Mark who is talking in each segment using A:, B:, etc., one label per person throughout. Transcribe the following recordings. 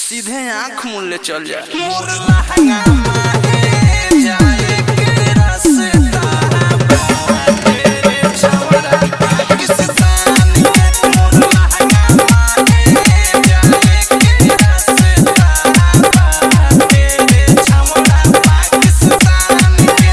A: सीधे आंख मूल ले चल जा मोर लहंगा माहे जाए के रास्ता तेरे छवड़ा पाकिस्तान के मोर लहंगा माहे जाए के रास्ता तेरे छवड़ा पाकिस्तान के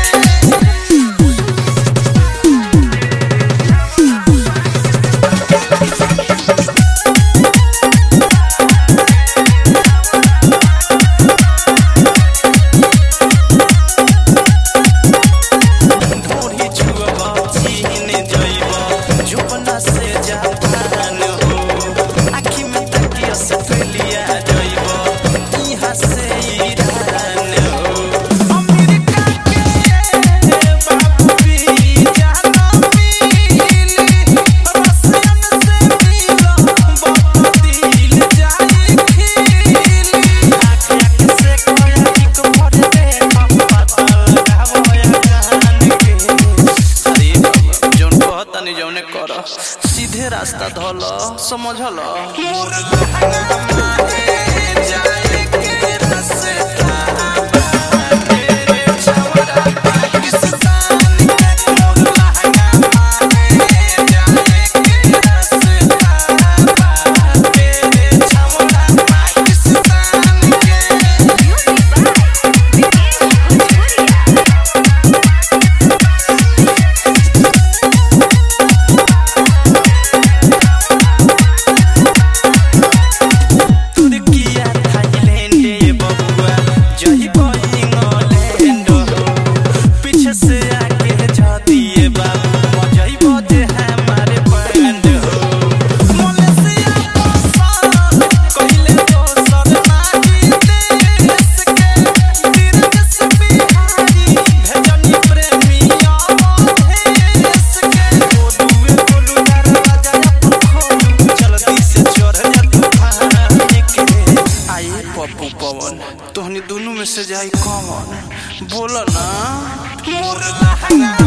A: ढोरी छुअबा चीन जइबा जुबना से जापान हो आखी में तकिया से फैलिया जइबा इहाँ से ईरान हो अमेरिका के बाबू भी जाना मिली रसियन से मिलो बहुत दिल जाए खिली आँख आँख से कोया एक भर दे पता लगावो या जान के अरे बाबा जौन कहतनी जौने कर सीधे रास्ता धल समझल मोर लहंगा माहे जाए के रास्ता तेरे छवड़ा पाकिस्तान के मोर लहंगा माहे जाए के रास्ता तेरे छवड़ा पाकिस्तान के तुर्किया थाईलैंड ये बबुआ जही इंग्लैंड हो पीछे से आके जा दिए बाबू जही बजे हमारे बैंड हो मलेशिया पसंद कहिले दोसर नाही देश के दिलकश बिहारी भेजनी प्रेमिया देश के बोलुए बोलू दरवाजा अपन खोलू जल्दी से चढ़ जा तूफान के आए पप्पू पवन तोहनी दोनों में से जाई कौन बोल ना मोर लहंगा